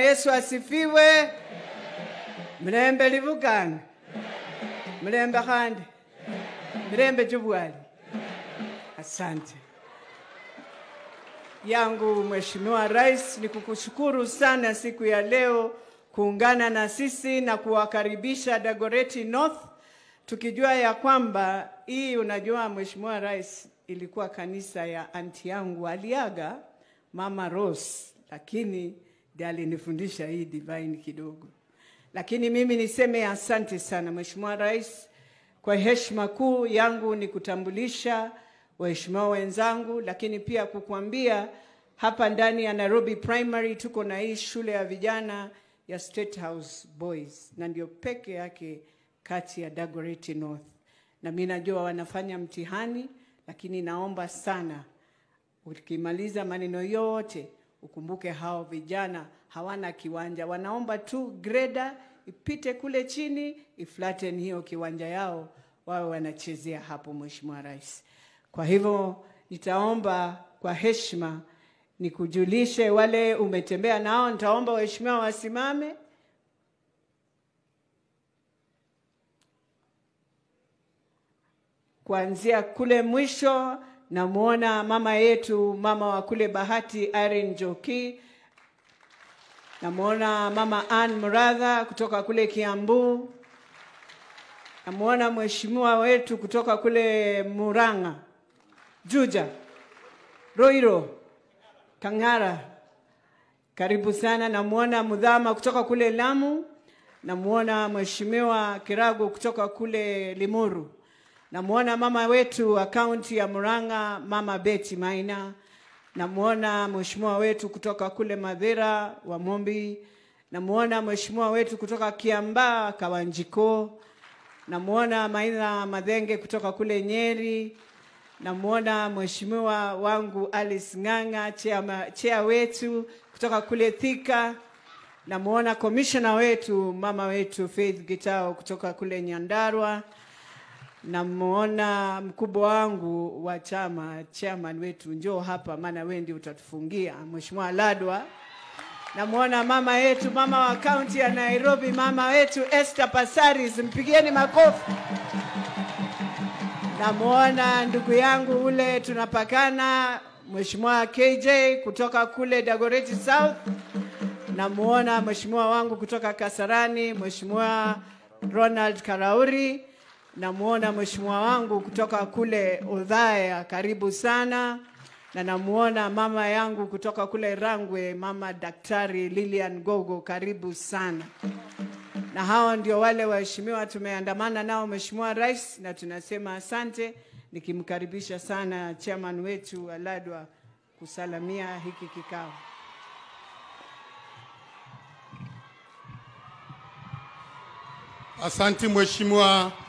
Yesu asifiwe. Mlembe livukana mlembe khandi mlembe chubwali. Asante yangu Mheshimiwa Rais, ni kukushukuru sana siku ya leo kuungana na sisi na kuwakaribisha Dagoretti North, tukijua ya kwamba hii, unajua Mheshimiwa Rais, ilikuwa kanisa ya anti yangu aliaga Mama Rose, lakini ndiye alinifundisha hii divine kidogo. Lakini mimi niseme asante sana Mheshimiwa Rais, kwa heshima kuu yangu ni kutambulisha waheshimiwa wenzangu, lakini pia kukuambia hapa ndani ya Nairobi Primary tuko na hii shule ya vijana ya State House Boys, na ndio peke yake kati ya Dagoretti North, na mimi najua wanafanya mtihani, lakini naomba sana ukimaliza maneno yote ukumbuke hao vijana hawana kiwanja, wanaomba tu greda ipite kule chini iflatten hiyo kiwanja yao, wawe wanachezea hapo, Mheshimiwa Rais. Kwa hivyo nitaomba kwa heshima nikujulishe wale umetembea nao, nitaomba waheshimiwa wasimame. Kuanzia kule mwisho namwona mama yetu, mama wa kule Bahati, Irene Njoki. Namwona mama Ann Muradha kutoka kule Kiambu. Namwona mheshimiwa wetu kutoka kule Murang'a, Juja, Roiro, Kang'ara, karibu sana. Namwona Mudhama kutoka kule Lamu. Namwona mheshimiwa Kirago kutoka kule Limuru. Namwona mama wetu wa kaunti ya Murang'a, mama Betty Maina. Namwona mheshimiwa wetu kutoka kule Madhira wa Mombi. Namwona mheshimiwa wetu kutoka Kiambaa Kawanjiko. Namwona Maina Madhenge kutoka kule Nyeri. Namwona mheshimiwa wangu Alice Ng'ang'a, chea, chea wetu kutoka kule Thika. Namwona komishona wetu mama wetu Faith Gitao kutoka kule Nyandarua. Namwona mkubwa wangu wa chama chairman wetu, njoo hapa, maana wewe ndio utatufungia, Mheshimiwa Ladwa. Namwona mama yetu, mama wa kaunti ya Nairobi, mama wetu Esther Passaris, mpigieni makofi. Namwona ndugu yangu ule tunapakana, Mheshimiwa KJ kutoka kule Dagoretti South. Namwona mheshimiwa wangu kutoka Kasarani, Mheshimiwa Ronald Karauri. Namwona mheshimiwa wangu kutoka kule Udhaya, karibu sana, na namwona mama yangu kutoka kule Rangwe, mama Daktari Lilian Gogo, karibu sana. Na hao ndio wale waheshimiwa tumeandamana nao Mheshimiwa Rais, na tunasema asante, nikimkaribisha sana chairman wetu Aladwa kusalamia hiki kikao. Asanti Mheshimiwa